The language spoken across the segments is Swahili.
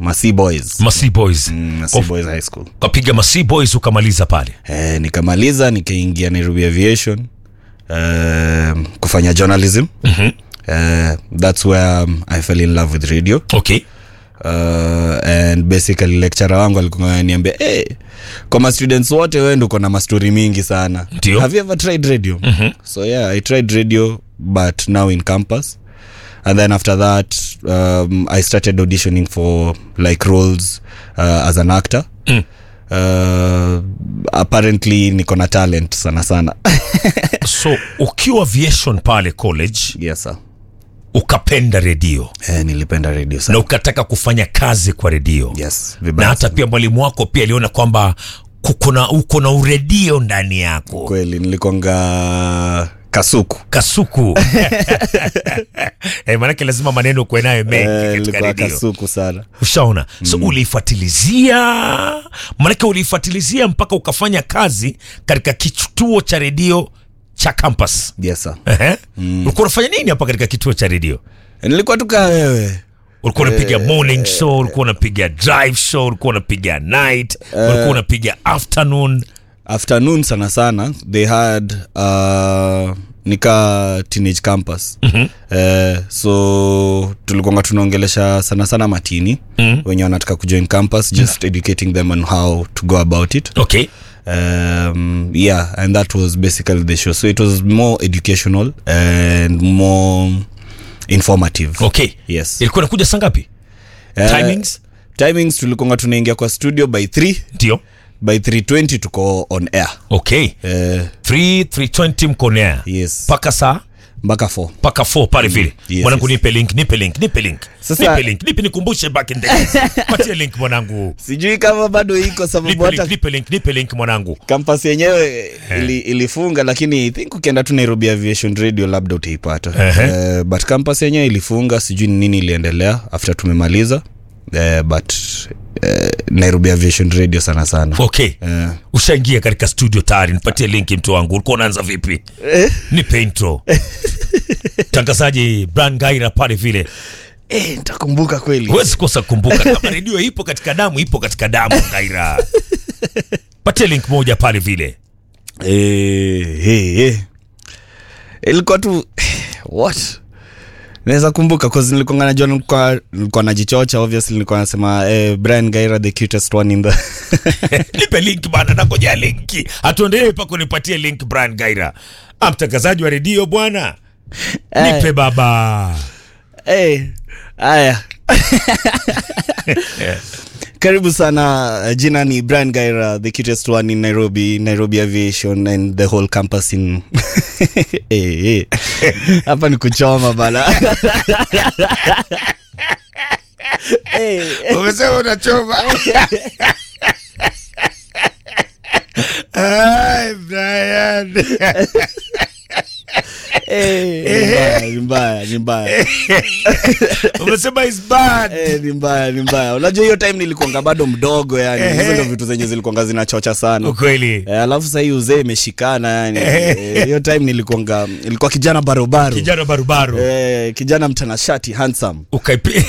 masi boys masi boys mm, masi Of- boys high school ukapiga masi boys ukamaliza pale eh, nikamaliza nikaingia nairobi aviation eh, kufanya journalism Mhm. eh, that's where um, i fell in love with radio okay uh, and basically lecturer wangu alikuwa ananiambia hey, kwa ma students wote wewe ndio uko na mastori mingi sana Ndio. have you ever tried radio mm-hmm. so yeah i tried radio but now in campus and then after that um, i started auditioning for like roles uh, as an actor Mm. uh, apparently niko na talent sana sana so ukiwa aviation pale college yes sir ukapenda redio eh, nilipenda radio na sana ukataka kufanya kazi kwa redio yes na vibaya hata sana. pia mwalimu wako pia aliona kwamba kuko na uko na uredio ndani yako kweli nilikonga kasuku kasuku eh, maanake lazima maneno kuwe nayo mengi Eh, katika nilikuwa redio kasuku sana ushaona so uliifuatilizia maanake uliifuatilizia mpaka ukafanya kazi katika kituo cha redio cha campus yes sir Ehe. ulikuwa unafanya nini hapa katika kituo cha redio nilikuwa tukaa wewe ulikuwa unapiga morning show ulikuwa unapiga drive show ulikuwa unapiga night ulikuwa unapiga afternoon afternoon sana sana they had uh, nika teenage campus mm-hmm. uh, so tulikuanga tunaongelesha sana sana matini mm-hmm. wenye wanataka kujoin campus just educating them on how to go about it okay um, yeah and that was basically the show so it was more educational and more informative okay yes ilikuwa inakuja saa ngapi Eh, timings timings tulikonga tunaingia kwa studio by 3 ndio by 320 tuko on air okay uh, 3 320 mkonea yes mpaka saa mpaka 4 mpaka 4 pale vile Yes, mwanangu yes. nipe link nipe link nipe link Sasa- nipe link nipe nikumbushe back in the days patie link mwanangu sijui kama bado iko sababu nipe link hata nipe link nipe link mwanangu kampasi yenyewe ili, ilifunga lakini i think ukienda tu nairobi aviation radio labda utaipata Ehe. uh, but kampasi yenyewe ilifunga sijui ni nini iliendelea after tumemaliza uh, but uh, nairobi aviation radio sana sana okay uh, ushaingia katika studio tayari nipatie link mtu wangu ulikuwa unaanza vipi nipe intro tangazaji bran gaira pale vile eh, nitakumbuka kweli huwezi kosa kumbuka kama redio ipo katika damu ipo katika damu gaira patie link moja pale vile eh, eh, eh. ilikuwa tu what naweza kumbuka cause nilikuwa najua nilikuwa nilikuwa najichocha obviously nilikuwa nasema eh, brian gaira the cutest one in the nipe link bana nakoja linki hatuendelee pako nipatie link brian gaira Ah, mtangazaji wa redio bwana nipe baba hey, haya karibu sana jina ni brian gaira the cutest one in nairobi nairobi aviation and the whole campus in hey, hey. hapa ni kuchoma bana hey. umesema unachoma Ay, Brian. Hey, ni mbaya ni mbaya umesema is bad Eh, ni mbaya ni mbaya unajua hiyo time nilikuanga bado mdogo yani hizo ndo vitu zenye zilikuanga zinachocha sana ukweli Eh, alafu sahii uzee imeshikana yani Eh, hiyo time nilikuanga ilikuwa kijana barobaro kijana barubaru eh, kijana mtanashati handsome ukaipi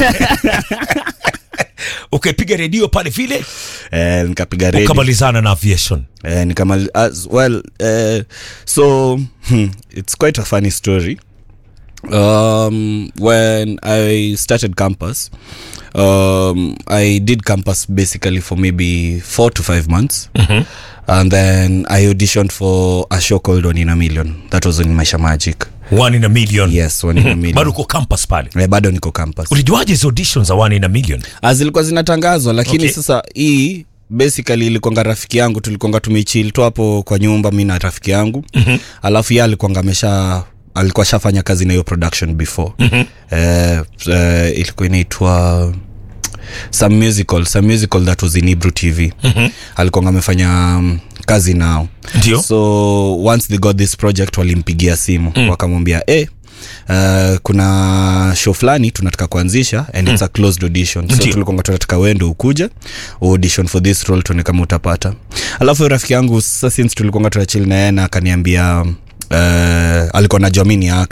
ukaipiga redio pale vile eh, nikapiga redio ukamalizana na aviation eh, nikamal as well eh, so hmm, it's quite a funny story um, when i started campus um, i did campus basically for maybe four to five months and then i auditioned for a show called one in a million that was on maisha magic one in a million yes one in a million bado uko campus pale eh, bado niko campus ulijuaje hizo auditions za one in a million Ah, zilikuwa zinatangazwa lakini Okay. okay. sasa hii basically ilikonga rafiki yangu tulikonga tumechil tu hapo kwa nyumba mi na rafiki yangu mm-hmm. alafu ye alikonga amesha alikuwa shafanya kazi na hiyo production before mm-hmm. eh, eh, ilikuwa inaitwa some musical some musical that was in Hebrew tv mm-hmm. alikonga amefanya um, kazi nao Ndio. so once they got this project walimpigia simu mm. wakamwambia eh Uh, kuna show fulani tunataka kuanzisha and it's a closed audition so Ndio. tulikonga tunataka wendo ukuje audition for this role tuone kama utapata alafu huyo rafiki yangu sasa since tulikonga tunachili na yeye na akaniambia uh, alikuwa najua mi ni actor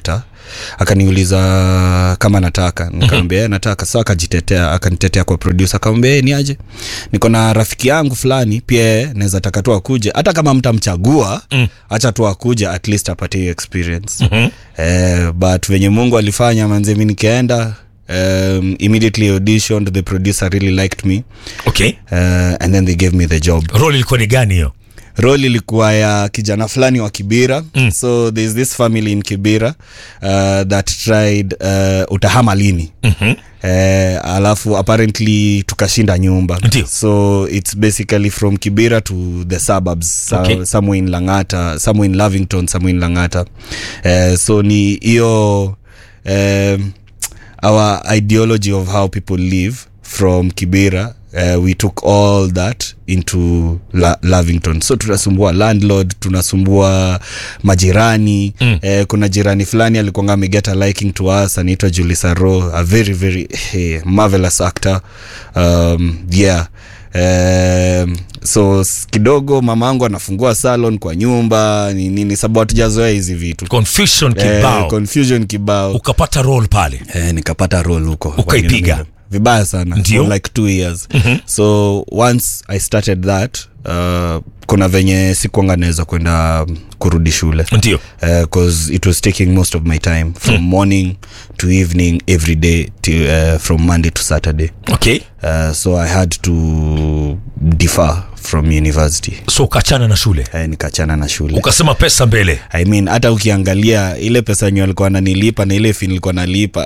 akaniuliza kama nataka nikamwambia mm-hmm. nataka sa akajitetea akanitetea kwa producer akamwambia "Eh, ni aje niko na rafiki yangu fulani pia yeye naweza taka tu akuje hata kama mtamchagua mm. acha tu akuje at least apate hiyo experience mm-hmm. eh, but venye mungu alifanya manze mi nikaenda um, immediately auditioned the producer really liked me okay uh, and then they gave me the job role ilikuwa ni gani hiyo role ilikuwa ya kijana fulani wa kibira mm. so there's this family in kibira uh, that tried uh, utahama lini mm-hmm. Uh, alafu apparently tukashinda nyumba Ndio. so it's basically from kibira to the suburbs so, Okay. somewhere in langata somewhere in lavington somewhere in langata uh, so ni hiyo um, our ideology of how people live from kibira uh, we took all that into La- lavington so tunasumbua landlord tunasumbua majirani mm. eh, kuna jirani fulani alikuanga amegeta liking to us anaitwa julisaro a very very eh, marvelous actor um, yeah Um, so s- kidogo mama angu anafungua salon kwa nyumba ni nini sababu hatujazoea hizi vitu confusion eh, kibao confusion kibao ukapata role pale eh, nikapata role huko Ukaipiga? vibaya sana Ndio. for like two years mm-hmm. so once i started that uh, kuna venye sikuanga naweza kwenda um, kurudi shule ndio because it was taking most of my time from mm. morning to evening every day to, uh, from monday to saturday okay uh, so i had to defer from university so ukachana na shule uh, nikachana na shule ukasema pesa mbele I mean, hata ukiangalia ile pesa yenye walikuwa nanilipa na ile fi nilikuwa nalipa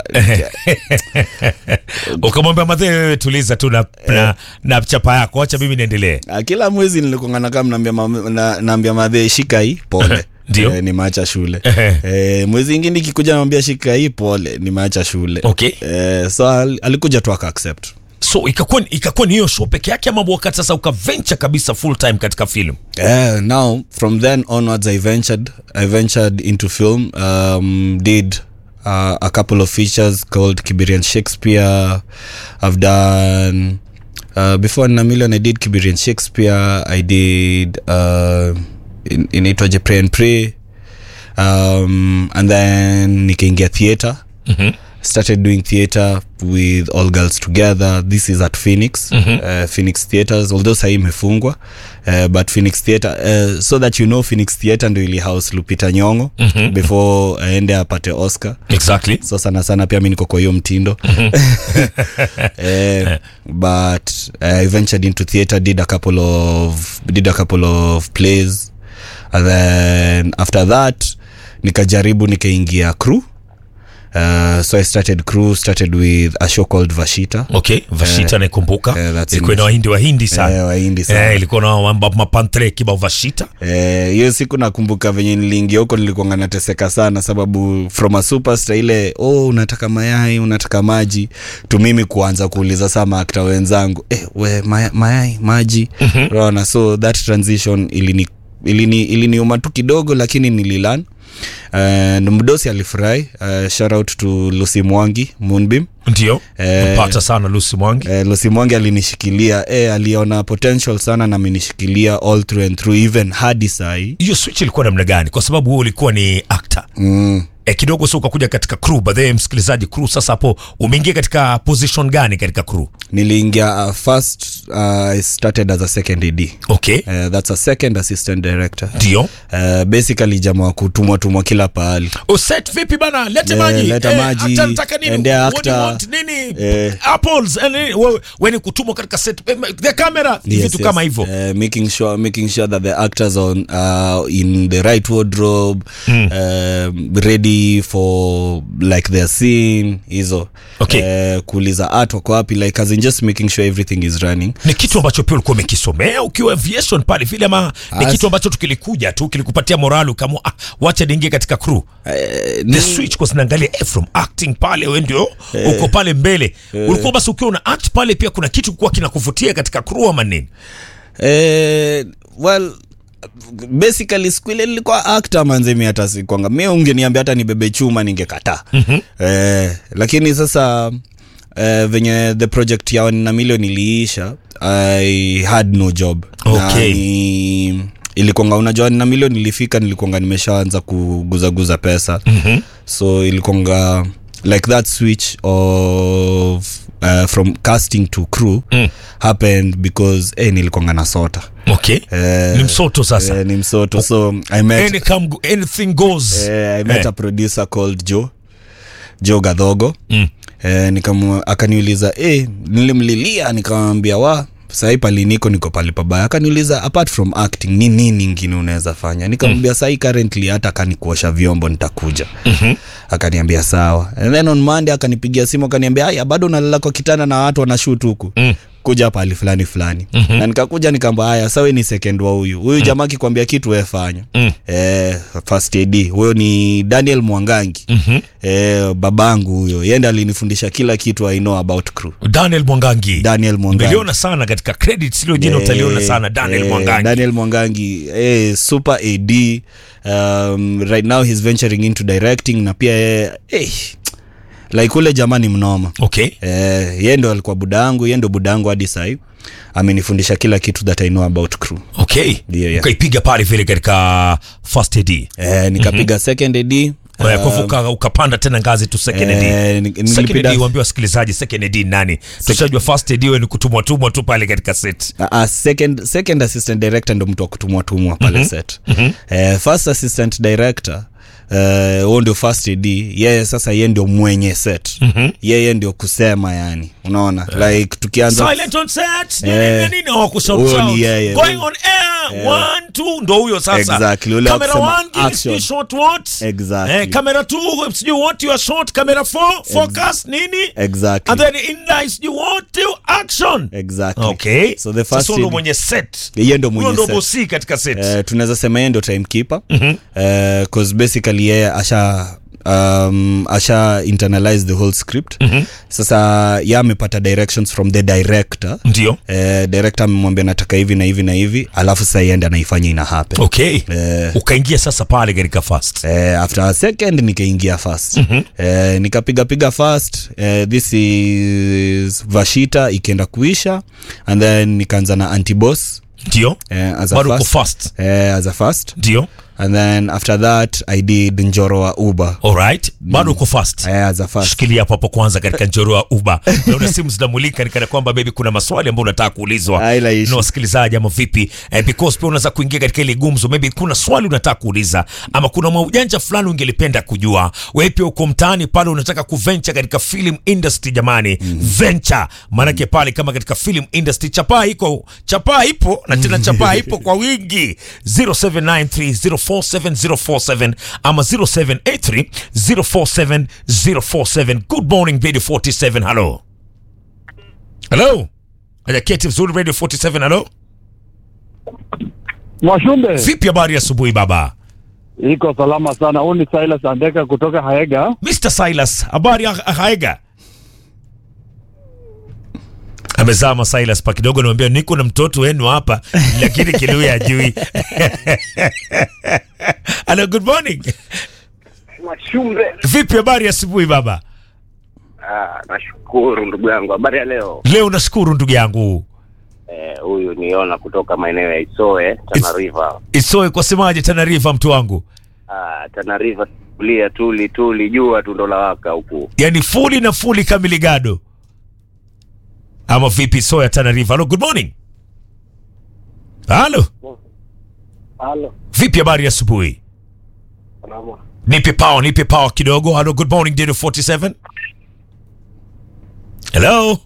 ukamwambia madhee wewe tuliza tu na, na, na chapa yako wacha mimi niendelee Ah, kila mwezi nilikuanga kama naambia ma- na- naambia madhe shika hii pole Ndio. eh, nimeacha shule Ehe. eh, mwezi ingine ikikuja namwambia shika hii pole nimeacha shule Okay. eh, so al, alikuja tu aka accept so ikakuwa ikakuwa ni hiyo show peke yake ama wakati sasa ukaventure kabisa full time katika film Uh, now from then onwards i ventured i ventured into film um, did uh, a couple of features called kiberian shakespeare i've done uh, before na million i did kiberian shakespeare i did uh, in, inaitwaje pray and pray um, and then nikaingia theatre mm-hmm started doing theatre with all girls together this is at phoenix mm-hmm. uh, phoenix theatres although sahii imefungwa uh, but phoenix theatre uh, so that you know phoenix theatre ndo ili house lupita nyongo mm-hmm. before aende apate oscar exactly so sana sana pia mi niko kwa hiyo mtindo eh, but i ventured into theatre did a couple of did a couple of plays and then after that nikajaribu nikaingia crew Uh, so i started crew started with a show called vashita okay vashita naikumbuka eh, that's ilikuwa in- na wahindi wahindi sana Eh, wahindi sana. Eh, ilikuwa na mamba- mapantre kibao vashita Eh, hiyo siku nakumbuka venye niliingia huko nilikuanga nateseka sana sababu from a superstar ile oh unataka mayai unataka maji tu mimi kuanza kuuliza saa maakta wenzangu eh, we maya, mayai maji mm-hmm. so that transition ilini ilini iliniuma tu kidogo lakini nililan and mdosi alifurahi uh, shout out to lucy mwangi moonbeam ndio Eh, mpata sana lusi mwangi Eh, Lucy Mwangi alinishikilia eh, aliona potential sana na amenishikilia all through and through even hadi sahii hiyo switch ilikuwa namna gani kwa sababu wewe ulikuwa ni actor mm. e, kidogo si ukakuja katika crew baadhi msikilizaji crew sasa hapo umeingia katika position gani katika crew niliingia uh, first uh, i started as a second ad okay uh, that's a second assistant director ndio uh, basically jamaa wa kutumwa tumwa kila pahali uset vipi bana lete Eh, maji leta Eh, maji, actor nataka nini endea What do you actor. want? nini Eh. apples and nini? Wewe- wewe ni kutumwa katika set eh, the camera vitu kama hivyo Uh, making sure making sure that the actors on uh, in the right wardrobe mm. uh, ready for like their scene hizo Okay. uh, kuuliza art wako wapi like as in just making sure everything is running ni kitu ambacho pia ulikuwa umekisomea ukiwa aviation pale vile ama ni As- kitu ambacho tukilikuja tu kilikupatia morali ukaamua ah, wacha niingie katika crew uh, the switch kwa zinaangalia eh, from acting pale we ndio uko pale mbele ulikuwa basi ukiwa una act pale pia kuna kitu kuwa kinakuvutia katika crew ama nini Eh, well basically siku ile nilikuwa actor manzemi hata sikwanga mi ungeniambia hata nibebe chuma ningekataa mm-hmm. eh, lakini sasa eh, venye the project ya na milioni iliisha i had no job Okay. na ni ilikuanga unajua na milioni ilifika nilikuanga nimeshaanza kuguzaguza pesa Mhm. so ilikuanga like that switch of uh, from casting to crew Mm. happened because eh, nilikuanga na sota okay Eh, ni msoto sasa eh, ni msoto so i met Any come, anything goes eh, i met Eh. a producer called joe joe gadhogo Mm. eh, nikamu, akaniuliza eh, nilimlilia nikamwambia wa sahii pali niko niko pali pabaya akaniuliza apart from acting ni nini ingine unaweza fanya nikamwambia mm. sahii currently hata kanikuosha vyombo nitakuja Mhm. akaniambia sawa and then on monday akanipigia simu akaniambia aya bado unalala kwa kitanda na watu wanashut huku Mm. kuja pali fulani fulani mm-hmm. na nikakuja nikaamba haya sawe ni second wa huyu huyu jamaa akikwambia kitu wefanya Mm. eh, first ad huyo ni daniel mwangangi Mhm. eh, babangu huyo yende alinifundisha kila kitu i know about crew daniel mwangangi daniel mwangangi umeliona sana katika credits hilo jina utaliona sana daniel eh, mwangangi daniel mwangangi eh, super ad um, right now he's venturing into directing na pia eh, eh, like ule jamaa ni mnoma okay eh, ye ndo alikuwa buda yangu ye ndo buda yangu hadi sahii amenifundisha kila kitu that i know about crew okay Ndio, yeah. ukaipiga pale vile katika first ad eh, nikapiga mm-hmm. second ad Kwa hivyo uka- ukapanda tena ngazi tu second ad eh, ni- second nilipida- ad waambie wasikilizaji second ad ni nani tushajua first ad we ni kutumwa tumwa tu pale katika set Uh, uh, second, second assistant director ndo mtu wa kutumwa tumwa pale mm-hmm. set mm-hmm. uh, first assistant director huo uh, ndio first ad yeye sasa ye ndio mwenye set mm-hmm. yeye ndio kusema yani unaona like tukianza silent on set nini Eh. nini hawakushout Huyo ni shout. yeye. going on air one two ndo huyo sasa Exactly, ule wa camera kusema one give me action. shot what Exactly. eh, camera two sijui what you are shot camera four focus nini exactly and then in line sijui what you action exactly okay so the sasa first huyo ndo AD mwenye set yeye ndo huyo mwenye ndo set bosi katika set Eh, tunaweza sema yeye ndo timekeeper mm-hmm. cause basically yeye asha um, asha internalize the whole script mm-hmm. sasa ye amepata directions from the director ndio eh, director amemwambia nataka hivi na hivi na hivi alafu sasa iende anaifanya ina happen okay Eh. ukaingia sasa pale katika first Eh, after a second nikaingia fast mm-hmm. eh, nikapigapiga fast eh, this is vashita ikienda kuisha and then nikaanza na antibos ndio eh, as a bado uko first, first eh, as a first ndio and then after that i did njoro wa uber alright bado uko first eh, as a first shikilia hapo hapo kwanza katika njoro wa uba naona simu zinamulika nikana kwamba bebi kuna maswali ambayo unataka kuulizwa Haina issue. na wasikilizaji ama vipi eh, because pia unaweza kuingia katika ile gumzo maybe kuna swali unataka kuuliza ama kuna maujanja fulani ungelipenda kujua wewe pia uko mtaani pale unataka kuventure katika film industry jamani mm. venture maanake pale kama katika film industry chapaa iko chapaa ipo na tena chapaa ipo kwa wingi 0793047047 ama 0783047047 good morning radio 47 hello hello ajaketi vizuri radio 47 hello Mwashumbe, vipi habari ya asubuhi baba iko salama sana. Huu ni Silas Andeka kutoka Haega. mr silas habari ya haega amezama silas pa kidogo namwambia niko na mtoto wenu hapa lakini kiluya ajui hello good morning Mwashumbe. vipi habari ya asubuhi baba Ah, nashukuru ndugu yangu. Habari ya leo? leo nashukuru ndugu yangu Eh, huyu niona kutoka maeneo ya Isoe, Tana It's- River. isoe kwa semaje tanariva mtu wangu Ah, Tana River kulia tuli tuli jua tu ndo lawaka huku. yani fuli na fuli kamili gado ama vipi soya tanariva halo good morning halo Halo, vipi habari ya asubuhi salama. nipe power nipe power kidogo halo good morning dado 47 hello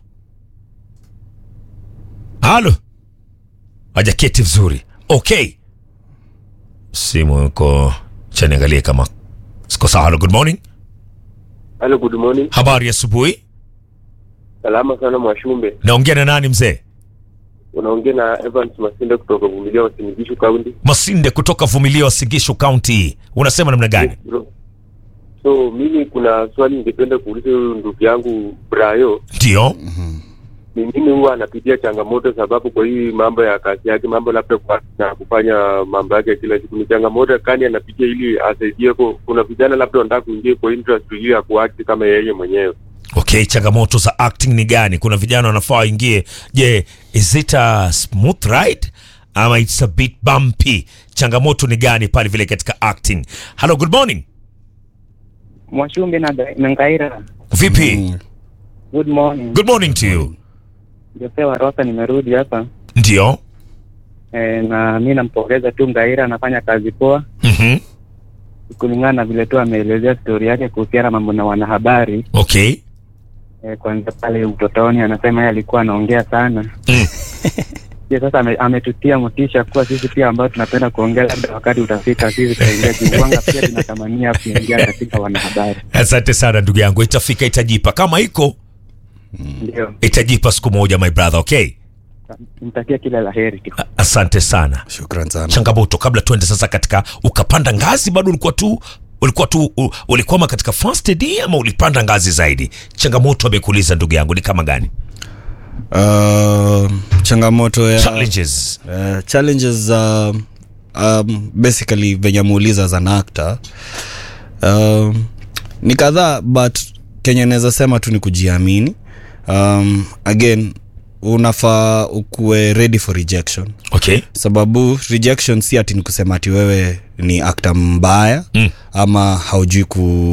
halo hajaketi vizuri okay simu iko chaniangalie kama siko sawa halo good morning Hello, good morning. habari ya asubuhi Salama sana Mwashumbe. naongea na nani mzee Unaongea na Evans Masinde kutoka Vumilia Wasinigishu County. masinde kutoka vumilia wa sigisho county unasema namna gani Bro. So mimi kuna swali ningependa kuuliza huyu ndugu yangu Brayo, ndio ni nini huwa anapitia changamoto, sababu kwa hii mambo ya kazi yake, mambo labda kwa na kufanya mambo yake ya kila siku, ni changamoto kani anapitia ili asaidie. ko- Kuna vijana labda wanataka kuingia kwa industry hiyo ya kuact kama yeye mwenyewe. okay changamoto za acting ni gani kuna vijana wanafaa waingie je is it a smooth ride ama it's a bit bumpy changamoto ni gani pale vile katika acting hello good morning Mwashumbi na na Ngaira. vipi Mm. Good morning. good morning to you Jose wa Rosa nimerudi hapa. ndio E, na mi nampongeza tu Ngaira anafanya kazi poa Mhm. kulingana na vile tu ameelezea stori yake kuhusiana mambo na wanahabari. okay E, kwanza pale utotoni anasema yeye alikuwa anaongea sana. Mm. Pia sasa ame, ametutia motisha kuwa sisi pia ambao tunapenda kuongea, labda wakati utafika sisi tutaingia kiwanga, pia tunatamania kuingia katika wanahabari. asante sana ndugu yangu itafika itajipa kama iko Ndio, itajipa siku moja my brother okay mtakia kila la heri tu. A- asante sana shukran sana changamoto kabla tuende sasa katika ukapanda ngazi bado ulikuwa tu ulikuwa tu u- ulikwama katika first AD ama ulipanda ngazi zaidi changamoto amekuuliza ndugu yangu ni kama gani uh, changamoto ya challenges Uh, challenges za um, basically venye ameuliza za actor um, ni kadhaa but kenye naweza sema tu ni kujiamini um, again unafaa ukuwe ready for rejection okay sababu rejection si ati ni kusema ati wewe ni akta mbaya Mm. ama haujui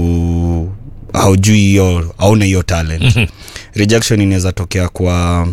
ku haujui hiyo hauna hiyo talent mm-hmm. rejection inaweza tokea kwa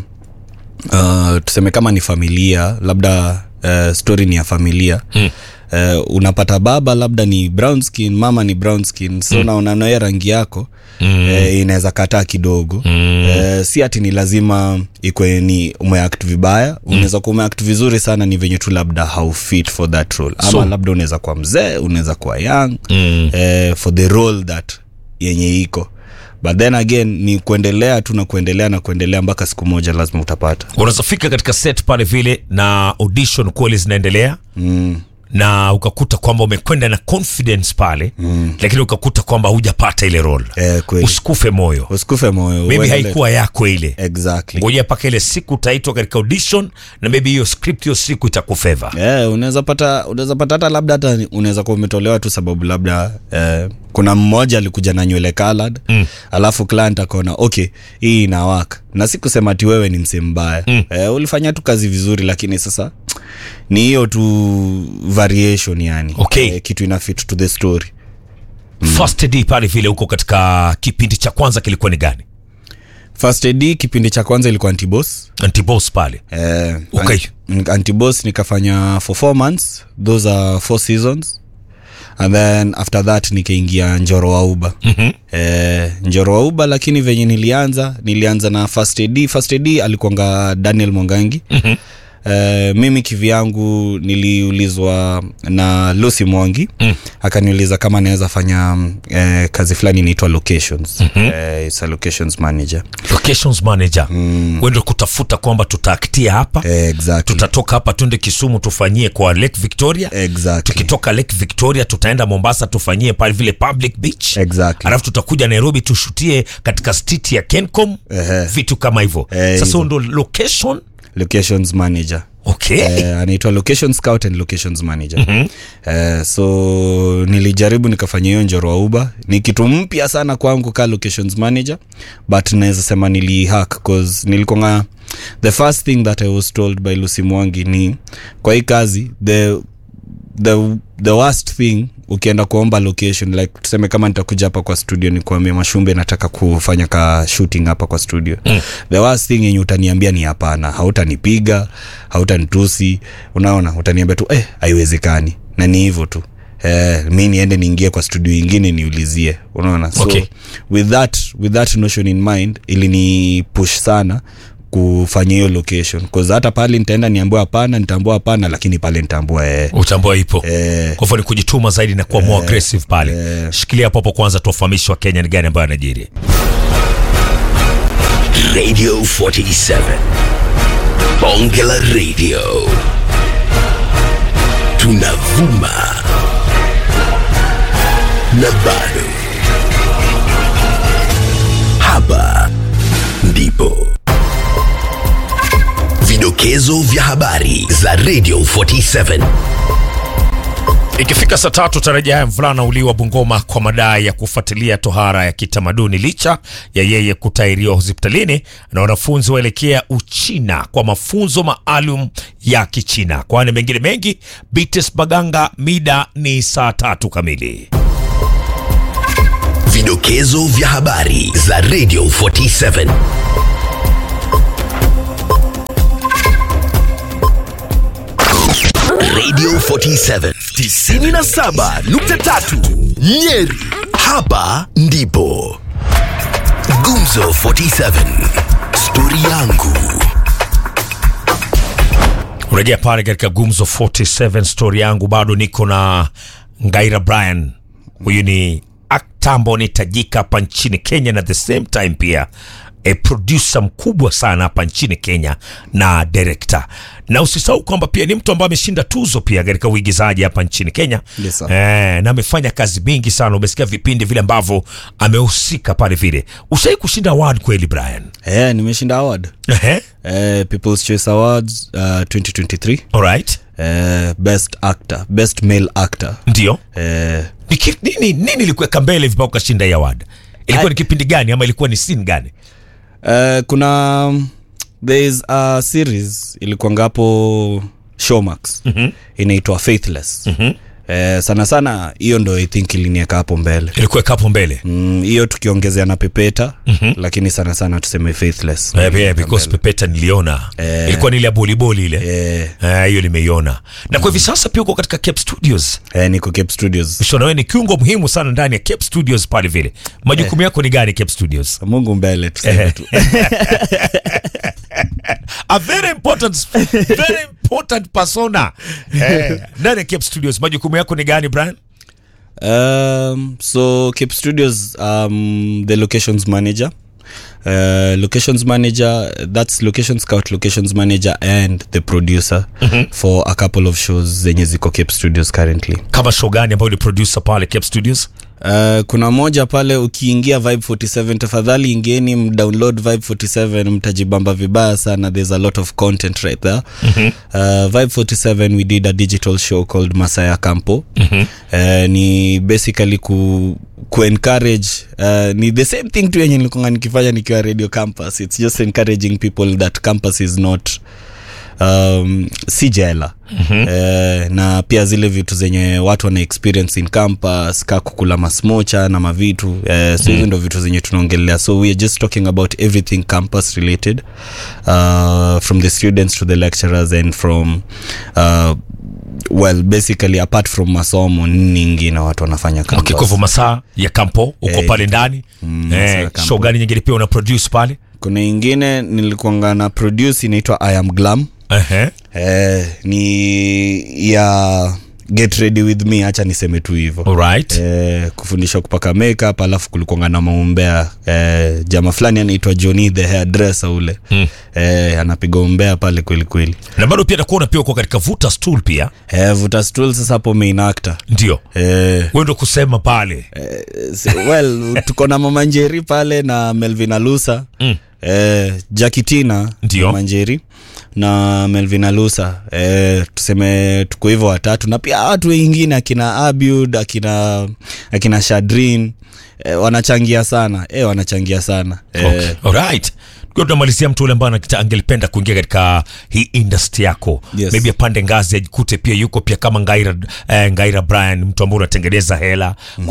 uh, tuseme kama ni familia labda uh, story ni ya familia Mm. Uh, unapata baba labda ni brown skin mama ni brown skin so mm. naona naye rangi yako Mm. eh, inaweza kataa kidogo Mm. eh, si ati ni lazima ikwe ni umeact vibaya unaweza kuwa umeact vizuri sana ni venye tu labda haufit for that role ama So- labda unaweza kuwa mzee unaweza kuwa young Mm. eh, for the role that yenye iko but then again ni kuendelea tu na kuendelea na kuendelea mpaka siku moja lazima utapata unaweza fika katika set pale vile na audition kweli zinaendelea mm. na ukakuta kwamba umekwenda na confidence pale mm. lakini ukakuta kwamba hujapata ile role eh, kweli usikufe moyo usikufe moyo maybe uendelee. haikuwa yako ile exactly ngojea mpaka ile siku utaitwa katika audition na maybe hiyo script hiyo siku itakufeva yeah, unaweza pata unaweza pata hata labda hata ni- unaweza kuwa umetolewa tu sababu labda eh, kuna mmoja alikuja na nywele colored mm. alafu client akaona okay hii inawaka na si kusema ati wewe ni msee mbaya mm. eh, ulifanya tu kazi vizuri lakini sasa ni hiyo tu variation yani Okay. eh, kitu ina fit to the story first d pale vile huko katika kipindi cha kwanza kilikuwa ni gani first ad kipindi cha kwanza ilikuwa antibos antibos pale eh, Okay. an- antibos nikafanya for four months those are four seasons and then after that nikaingia njoro wa uba Mhm. eh, njoro wa uba lakini venye nilianza nilianza na first ad first ad alikuanga daniel mwangangi Mhm. Eh, mimi kivyangu niliulizwa na lucy mwangi Mm. akaniuliza kama naweza fanya mm, eh, kazi fulani inaitwa locations mm-hmm. eh, it's a locations manager locations manager mm. wende kutafuta kwamba tutaaktia hapa eh, exactly. tutatoka hapa twende kisumu tufanyie kwa lake victoria exactly. tukitoka lake victoria tutaenda mombasa tufanyie pale vile public beach Exactly. alafu tutakuja nairobi tushutie katika stit ya kencom Ehe. vitu kama hivyo Eh, sasa hizo. huo ndo location locations manager okay eh, anaitwa location scout and locations manager mm-hmm. eh, so nilijaribu nikafanya hiyo njoro wa uba ni kitu mpya sana kwangu ka locations manager but naweza sema nilihack cause nilikonga the first thing that i was told by lucy mwangi ni kwa hii kazi the the, the worst thing ukienda kuomba location like tuseme kama nitakuja hapa kwa studio nikuambia mashumbe nataka kufanya ka shooting hapa kwa studio mm. the worst thing yenye utaniambia ni hapana hautanipiga hautanitusi unaona utaniambia tu eh haiwezekani na ni hivyo tu Eh, mi niende niingie kwa studio ingine niulizie unaona so Okay. with that with that notion in mind ilini push sana kufanya hiyo location cause hata pale nitaenda niambua hapana nitaambua hapana lakini pale nitaambua eh, utambua ipo eh, kwa hivyo ni kujituma zaidi na kuwa more aggressive pale shikilia hapo hapo kwanza tuwafahamishi wa kenya ni gani ambayo anajiri Radio 47. Bonge la Radio. Tunavuma. Na bado. Hapa ndipo. Vidokezo vya habari za Radio 47. Ikifika saa tatu tarajia ya mvulana uliwa Bungoma kwa madai ya kufuatilia tohara ya kitamaduni licha ya yeye kutairiwa hospitalini, na wanafunzi waelekea Uchina kwa mafunzo maalum ya Kichina. Kwani mengine mengi, Bites Baganga, mida ni saa tatu kamili. Vidokezo vya habari za Radio 47. Radio 47 97.3 Nyeri. Hapa ndipo Gumzo 47 stori yangu. Urejea pale katika Gumzo 47 story yangu, bado niko na Ngaira Brian. Huyu ni akta ambao ni tajika hapa nchini Kenya na the same time pia a producer mkubwa sana hapa nchini Kenya na director, na usisahau kwamba pia ni mtu ambaye ameshinda tuzo pia katika uigizaji hapa nchini Kenya Yes, sir. eh, na amefanya kazi mingi sana. Umesikia vipindi vile ambavyo amehusika pale vile. Ushai kushinda award kweli Brian? Eh, nimeshinda award Ehe, eh, People's Choice Awards uh, 2023 alright, eh, best actor best male actor ndio eh, Ni ki- nini nini ilikuweka mbele vibao ukashinda hii award? Ilikuwa ni kipindi gani ama ilikuwa ni scene gani? eh, kuna um, there is a series ilikuanga hapo Showmax mm-hmm. inaitwa Faithless mm-hmm. eh, sana sana hiyo ndo I think ilinieka hapo mbele Ilikuweka hapo mbele. Mm, hiyo tukiongezea na pepeta mm-hmm. lakini sana sana tuseme faithless Eh, yeah, because Pepeta niliona Eh. ilikuwa ni ile ya boliboli ile eh, Eh, hiyo nimeiona na kwa hivi sasa pia uko katika Cape Studios. eh, niko Cape Studios Shona, wewe ni kiungo muhimu sana ndani ya Cape Studios pale vile. Majukumu yako ni gani Cape Studios? Mungu mbele tuseme tu A very important very important persona. Eh, ndani ya Cape Studios majukumu yako ni gani Brian? Um, so Cape Studios, um, the locations manager. Uh, locations manager, that's location scout, locations manager, and the producer for a couple of shows zenye ziko Cape Studios currently. Kama show gani ambayo ni producer pale Cape Studios? Uh, kuna moja pale ukiingia Vibe 47 tafadhali ingieni mdownload Vibe 47 mtajibamba vibaya sana there's a lot of content right there mm-hmm. uh, Vibe 47 we did a digital show called Masaya Campo mm-hmm. uh, ni basically ku ku encourage uh, ni the same thing tu yenye nilikuwa nikifanya nikiwa radio campus it's just encouraging people that campus is not um, si jela mm-hmm. eh, na pia zile vitu zenye watu wana experience in campus ka kukula masmocha na mavitu eh, so hizo ndo vitu zenye tunaongelea so we are just talking about everything campus related uh, from the students to the lecturers and from uh, well basically apart from masomo nini ingine watu wanafanya campus. Okay, kwa hivyo masaa ya kampo uko Eh, pale ndani. masaa Eh, ya kampo. show gani nyingine pia una produce pale? kuna ingine nilikuanga na produce inaitwa i am glam Ehe. eh, ni ya get ready with me hacha niseme tu hivo Alright. eh, kufundisha kupaka makeup alafu kulikuanga na maumbea eh, jama fulani anaitwa Johnny the hairdresser ule mm. eh, anapiga umbea pale kweli kweli Na bado pia nakuona pia uko katika vuta stool pia. eh, vuta stool sasa hapo main actor Ndio. eh, Wewe ndo kusema pale. eh, si- well tuko na mama njeri pale na melvin alusa Mm. eh, jakitina Ndio. mama njeri na melvin alusa eh, tuseme tuko hivyo watatu na pia watu wengine akina abud akina akina shadrin eh, wanachangia sana eh, wanachangia sana eh, Okay. Alright. Kwa tunamalizia mtu ule ambaye anakita- angelipenda kuingia katika hii industry yako Yes. maybe apande ngazi ajikute pia yuko pia kama Ngaira, eh, Ngaira Brian mtu ambaye unatengeneza hela